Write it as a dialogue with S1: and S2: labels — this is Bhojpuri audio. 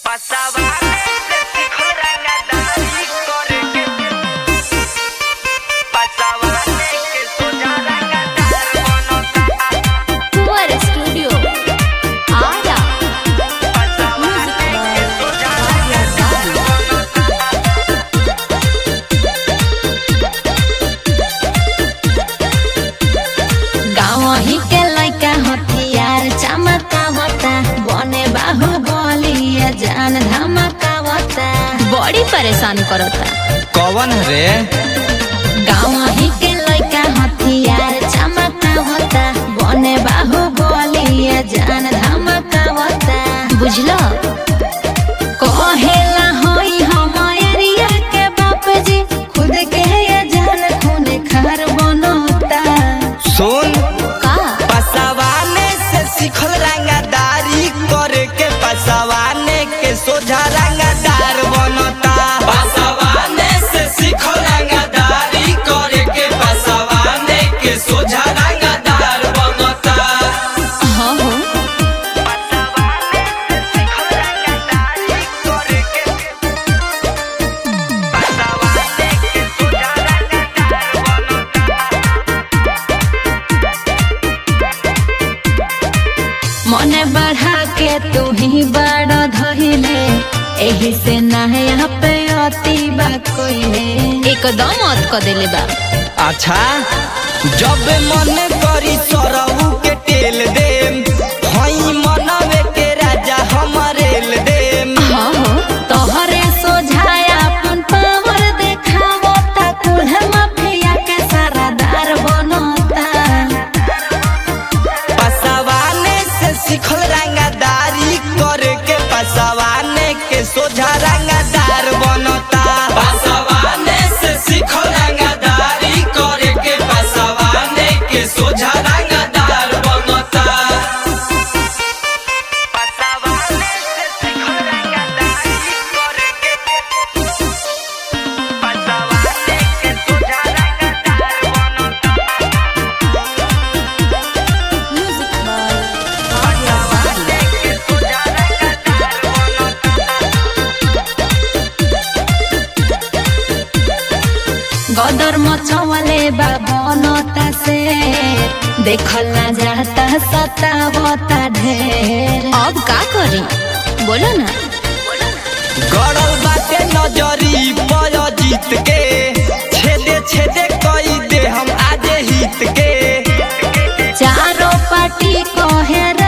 S1: Pasaban de rangadari corre Pasaban que soñar rangadar monota
S2: Tuar Studio. Ara.
S1: Pasaban que soñar rangadar monota
S2: गाँव ही के लइका हथियार चमकावता बने बाहु बलिया जान धमकावता बड़ी परेशान करता
S3: कौन रे
S2: गाँव ही के लइका हथियार चमकावता बने बाहु बलिया जान धमकावता बुझलो कहेला होई हम एरिया के बाप जी खुद के ये जान खून खार बनोता
S3: सुन
S2: का
S3: पसवाने से सिखल रंगदारी करे के पसवाने के सोझा रंगदार बनता पसवाने से सिखल रंगदारी करे के पसवाने के सोझा रंगदार बनता
S2: हाँ हो मने बढ़ा के तू ही बड़ धइले एही से ना यहाँ पे अति बा कोइले एकदम अत क देले बा
S3: अच्छा जब मन करी सरऊ के टेल देम हई मनवे के राजा हमरेल देम
S2: हाँ हो तोहरे सोझाया अपन पावर देखावो ता कुल्हे माफिया के सरदार बनोता
S3: पसवाने से सिखल रंगदारी करे के पसवाने के सोझा रंगदार बनता पसवाने से सिखल रंगदारी करे के पसवाने के सोझा रंगदार बनता
S2: गदर मचवले बा बनता से देखल ना जाता सतावता ढेर अब का करी बोलो ना
S3: गड़ल बाटे नजरी पर जीत के छेदे छेदे कई दे हम आज हित के
S2: चारों पार्टी कहे